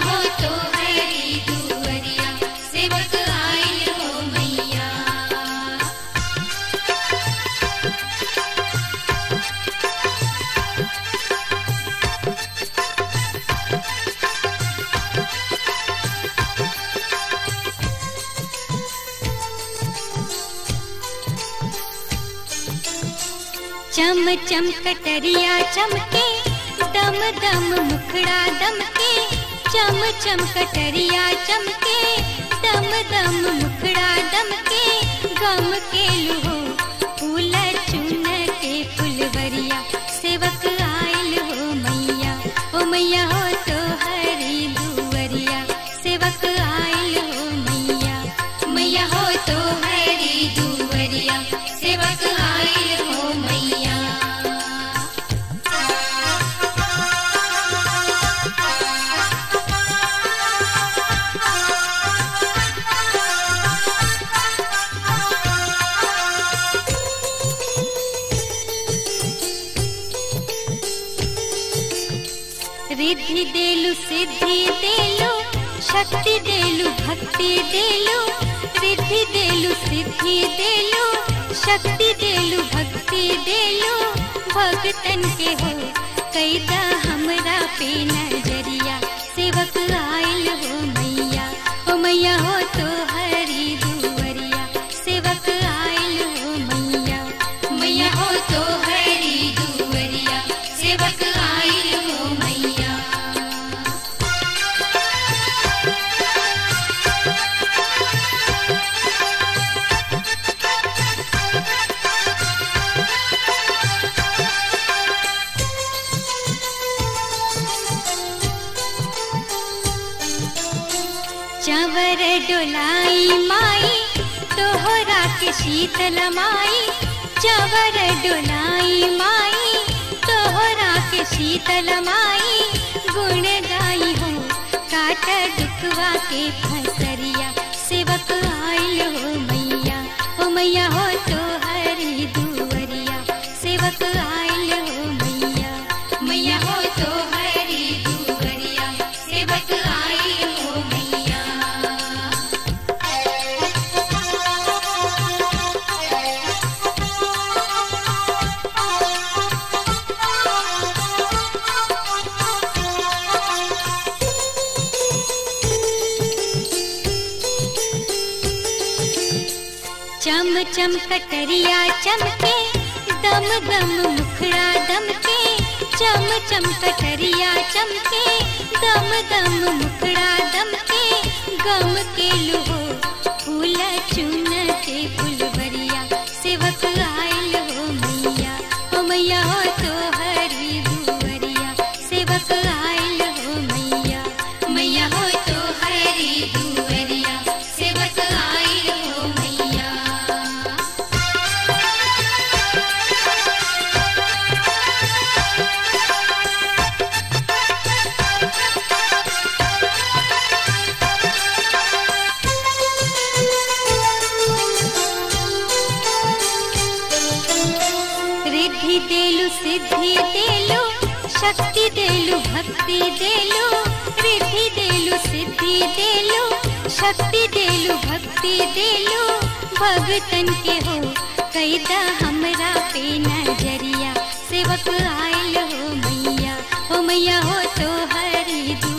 हो तो हरी दुवरिया सेवक आइल हो मैया चम चम कटरिया चमके दम दम मुखड़ा दमके चम चम कटरिया चमके दम दम मुखड़ा दमके गम के लुहो फूल चुन के फुलवरिया सेवक आइल हो मैया ओ मैया हो तो हरी दुवरिया सेवक आइल हो मैया मैया हो तो हरी दुवरिया सेवक आइल हो मैया रिद्धि देलु सिद्धि देलु शक्ति देलु भक्ति देलु रिद्धि देलु सिद्धि देलु शक्ति देलु भक्ति देलु भगतन के हो कैदा हमरा पे नजरिया सेवक आइल हो मैया ओ मैया हो तो हरी दुवरिया सेवक आइल हो मैया मैया हो तो हरी दुवरिया सेवक आइल हो मैया चवर डोलाई माई तोहरा के शीतल माई चवर डोलाई माई तोहरा के शीतल माई गुण गाई हो काट दुखवा के फसरिया सेवक आइल हो मैया ओ मैया हो तो हरी दुवरिया सेवक आइल हो मैया मैया हो तो हरी दुवरिया सेवक आइल हो मैया चम चम कटरिया चमके दम दम मुखड़ा दमके चम चम कटरिया चमके दम दम मुखड़ा दमके गम के लुहो फूल चुन के फुलवरिया सेवक आइल हो मैया ओ मैया हो तो हरी दुवरिया सेवक आइल हो मैया मैया हो तो हरी दुवरिया सेवक आइल हो मैया रिद्धि देलु सिद्धि देलु शक्ति देलु भक्ति देलु रिद्धि देलु सिद्धि देलु शक्ति देलु भक्ति देलु भगतन के हो कैदा हमरा पे नजरिया सेवक आइल हो मैया हो मैया हो तो हरी